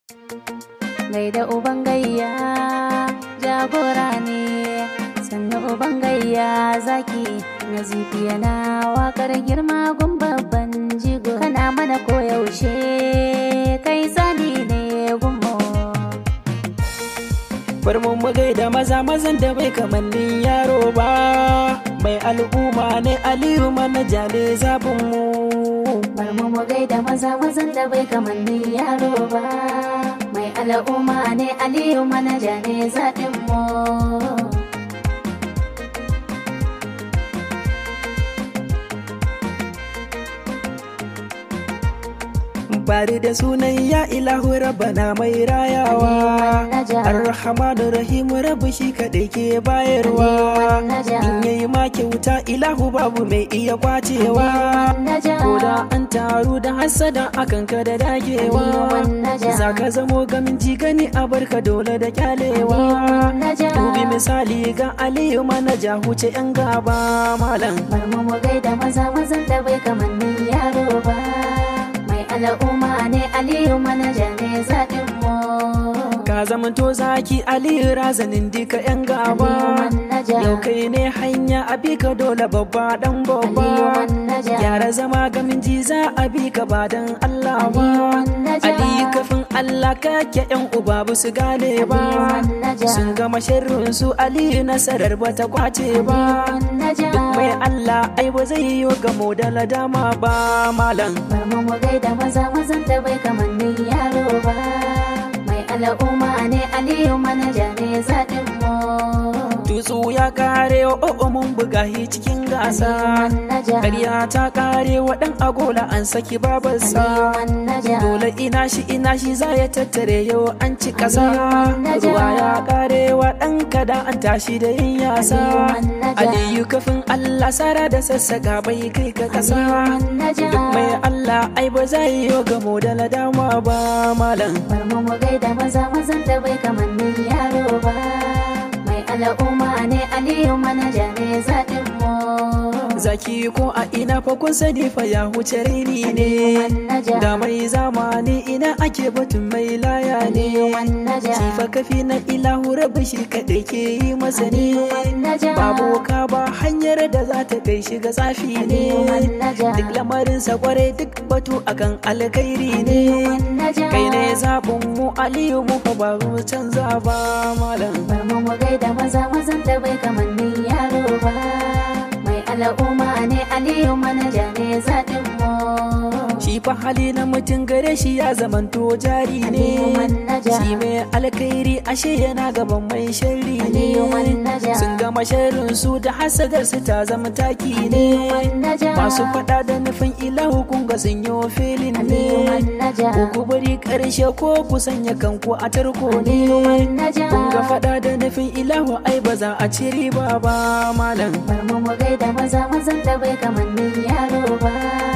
gaida uban gayya jagora ne sannan uban gayya zaki na yana wakar girma gun babban jigo kana mana koyaushe kai sani ne gummo bar mu mu gaida maza mazan da bai kamannin yaro ba mai al'umma ne aliyu manaja ne zabin mu bar mu mu gaida maza mazan da bai kamannin yaro ba mai al'umma ne aliyu manaja ne zaɓin mu bari da sunan ya ilahu rabbana mai rayawa arhamanu rahimu rabu shi kaɗai ke bayarwa in yayi ma kyauta ilahu babu mai iya kwacewa ko da an taru da hasada akan ka da dagewa za ka zamo gamin jigani a barka dole da kyalewa dubi misali ga aliyu manaja huce yan gaba malam bar mu mu gaida maza mazan da bai kamannin yaro ba al'umma ne aliyu manaja ne zaɓin mu ka zamanto zaki aliyu razanin dika yan gaba yau kai ne hanya abi ka dole babba dan babba gyara zama gamin jiza abi ka ba dan allah ba aliyu kafin allah kake yan uba ba su gane ba sun gama sharrin su aliyu nasarar ba ta kwace ba duk mai allah ai ba zai yi gamo da ladama ba malam bar mu mu gaida maza mazan da bai kamannin yaro ba mai al'umma ne aliyu manaja ne zaɗin mu tutsu ya kare o'o mun buga hi cikin gasa ƙarya ta kare wa ɗan agola an saki babarsa dole ina shi ina shi za ya tattare yau an ci ƙasa ruwa ya kare wa ɗan kada an tashi da yin yasa aliyu kafin allah sara da sassaka bai kai ka ƙasa duk mai allah ai ba za yi yau gamo da ladama ba malam bar mu mu gaida maza mazan da bai kamannin yaro ba al'umma ne aliyu manaja ne zaɗin mu zaki ko a ina fa kun sani fa ya huce raini ne da mai zamani ina ake batun mai laya ne shi fa kafi na ilahu rabu shi kaɗai ke yi masa ne babu ka ba hanyar da za ta kai shi ga tsafi ne duk lamarinsa kwarai duk batu akan alkhairi ne kai ne zaɓin mu aliyu mu fa ba mu canza ba malam bar mu mu gaida maza mazan da bai kamannin yaro ba mai al'umma ne aliyu manaja ne zaɗin mu shi fa hali na mutum gare shi ya zamanto jari ne shi mai alkhairi ashe yana gaban mai sharri ne sun gama sharrin su da hasadar su ta zama taki ne masu fada da nufin ilahu kun ga sun yi filin ne ko ku bari karshe ko ku sanya kanku a tarko ne kun ga fada da nufin ilahu ai ba za a ci riba ba malam bar mu mu gaida maza mazan da bai kamannin yaro ba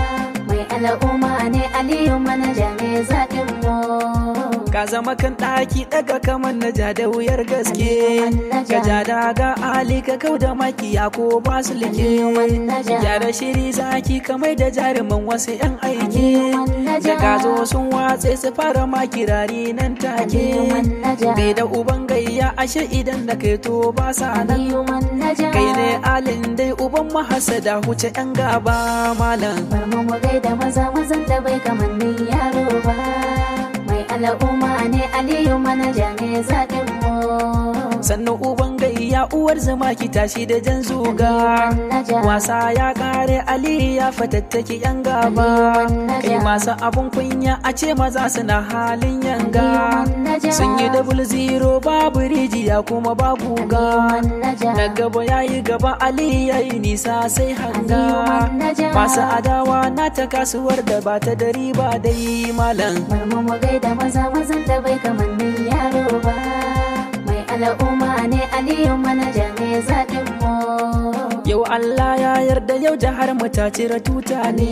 al'umma ne aliyu manaja ne zaɗin mu ka zama kan ɗaki ɗaga kamar na ja da wuyar gaske ka ja daga ali ka kau da makiya ko ba su like gyara shiri zaki kamar da jaruman wasu yan aiki da ka zo sun watse su fara makirari nan take bai da uban gayya ashe idan da kai to ba sa nan kai ne alin dai uban mahasada huce yan gaba malam bar mu mu gaida maza mazan da bai kamannin yaro ba mai al'umma ne aliyu manaja ne zaɗin mu sannan uban gayya uwar zama ki tashi da jan zuga wasa ya kare ali ya fatattaki yan gaba kai masu abun kunya a ce maza suna halin yanga sun yi double zero babu rijiya kuma babu ga na gaba ya yi gaba ali ya yi nisa sai hanga masu adawa na ta kasuwar da ba ta da riba dai malam bar mu mu gaida maza mazan da bai kamannin yaro ba al'umma ne aliyu manaja ne zaɗin mu yau yau Allah ya yarda yau jihar mu ta cire tuta ne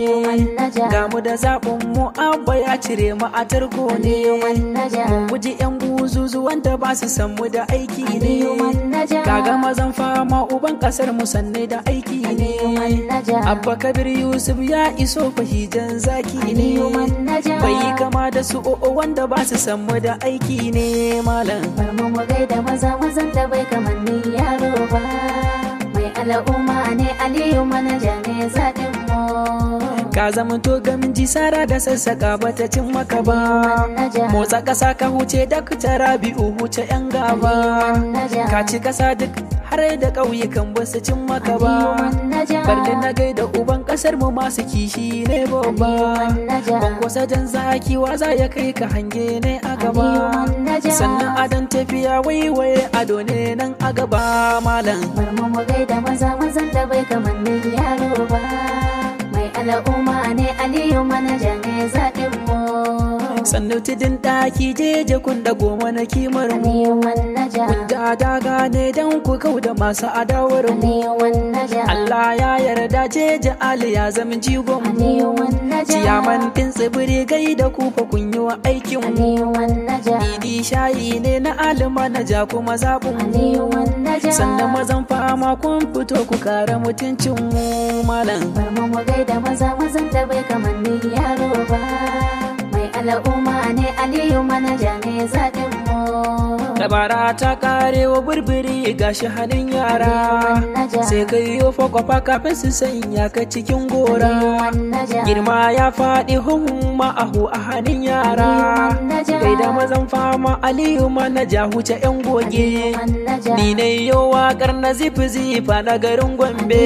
ga mu da zaɓin mu abba ya cire mu a tarko ne mun guji yan buzuzu wanda ba su san mu da aiki ne kaga mazan fama uban kasar mu sanne da aiki ne abba kabir yusuf ya iso fahijan zaki ne bai kama da su o'o wanda ba su san mu da aiki ne malam bar mu mu gaida maza mazan da bai kamanni yaro ba mai al'umma ne aliyu manaja ne zaɗin mu ka zamanto gamji sara da sassaka bata cin maka ba motsa kasa ka huce da tara biyu huce yan gaba ka ci kasa duk har da ƙauyukan ba su cin maka ba barni na gaida uban kasar mu masu kishi ne babba ban kusa jan zaki waza ya kai ka hange ne a gaba sannan adon tafiya waiwaye ado ne nan a gaba malam bar mu mu gaida maza mazan da bai kamanni yaro ba mai al'umma ne aliyu manaja ne zaɗin mu sannu tudun ɗaki jeje kun da goma na kimar mu aliyu manaja kun da daga ne don ku kau da masu adawar mu aliyu manaja Allah ya yarda jeje Ali ya zama jigon mu aliyu manaja ciyaman ɗin tsibiri gai da ku fa kun yi wa aikin mu aliyu manaja Idi shayi ne na alima na ja kuma zaɓin mu aliyu manaja sannan mazan fama kun fito ku kare mutuncin mu malam bar mu mu gaida maza mazan da bai kamanni yaro ba mai al'umma ne aliyu manaja ne zaɗin mu dabara ta kare wa burburi gashi hannun yara sai ka yi fakwafa kafin su sanya ka cikin gora girma ya faɗi huhun ma'ahu a hannun yara kai da mazan fama aliyu manaja huce yan goge ni ne yau waƙar na zifi zifa na garin gombe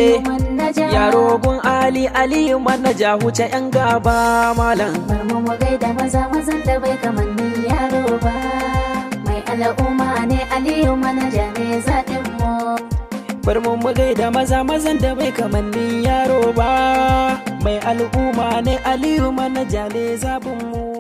yaro gun ali aliyu manaja huce yan gaba malam bar mu mu gaida maza mazan da bai kamanni yaro ba mai al'umma ne aliyu manaja ne zaɗin mu bar mu mu gaida maza mazan da bai kamannin yaro ba mai al'umma ne aliyu manaja ne zabin mu